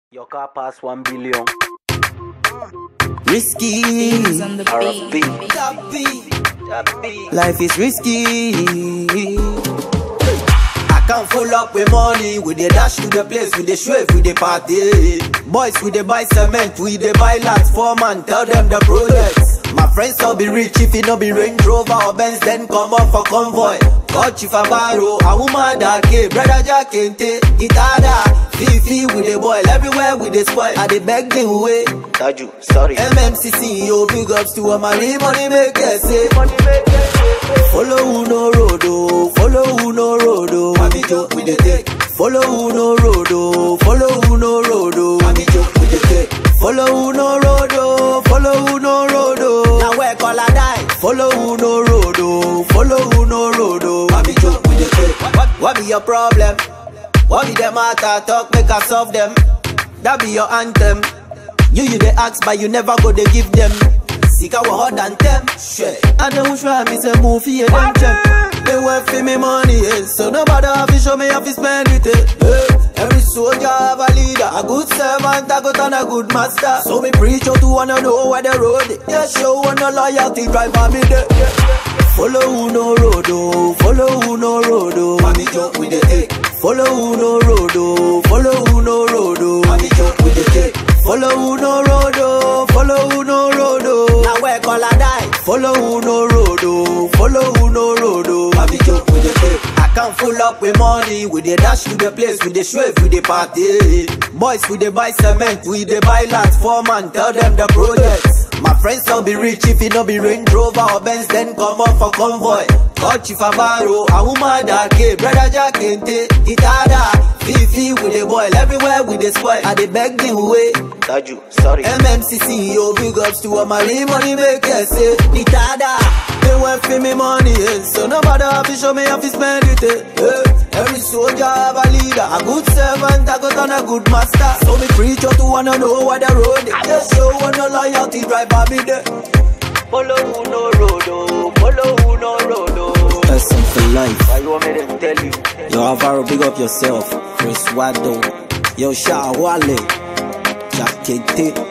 Your car pass one billion. Risky. Things on the RFB. beat. That beat. Life is risky. I can't full up with money. We dey dash to the place, we dey shave, we dey party. Boys, we dey buy cement, we dey buy lots for man. Tell them the projects. My friends all be rich if it no be Range Rover or Benz, then come up for convoy. Got you for barrow, a woman that came, brother Jack Kente, Itada, Fifi with the boy, everywhere with the spoil. I dey beg the way. Taju, sorry. MMCC, yo, big ups to all my money, money makers, say. Follow who no road, oh. Follow who no road, oh. Mami joke with the take. Follow who no road, oh. Follow who no road, oh. Mami joke with the take. Follow who no road, oh. Follow who no road, oh. Now where call I die? Follow who no road, oh. Follow who no road, oh. Mami joke with the take. What, what be your problem? What be the matter? Talk, make us solve them. That be your anthem. You you they ask, but you never go they give them. Sick I hot than them. Shit. And then who try me say move here them check. They want for me money, eh. so nobody have to show me how to spend it. Eh. Eh. Every soldier have a leader, a good servant, a good and a good master. So me preach out to wanna know where the road is. Yeah, show one no loyalty, drive on me there. Follow who no road, oh. Follow who no road, oh. Mami joke with the take. Follow who no road, oh. Follow who no road, oh. Mami joke with the take. Follow who no road, oh. Follow who no road, oh. Now where call I die? Follow who no road, oh. Follow who no road, oh. Mami joke with the take. I can't full up with money. We dey dash to the place, we dey shave, we dey party. Boys, we dey buy cement, we dey buy lots for man. Tell them the projects. My friends all be rich if it no be Range Rover or Benz, then come up for convoy. Got you for barrow, a woman that came, brother Jack Kente, Itada, Fifi with the boy, everywhere with the spoil. I dey beg the way. Taju, sorry. MMCC, yo, big ups to all my real money makers, say, Itada. They want for me money, eh. so nobody have to show me how to spend it. Eh. Eh. Every soldier have a leader, a good servant, a good and a good master. So me preach out to wanna know where the road is. Yeah, show one no loyalty, drive by me there. Follow who no road, oh. Follow who no road, oh. Person for life. Why you want me to tell you? Yo, Alvaro, big up yourself. Chris Wado. Yo, Sha Wale. Jack Kente.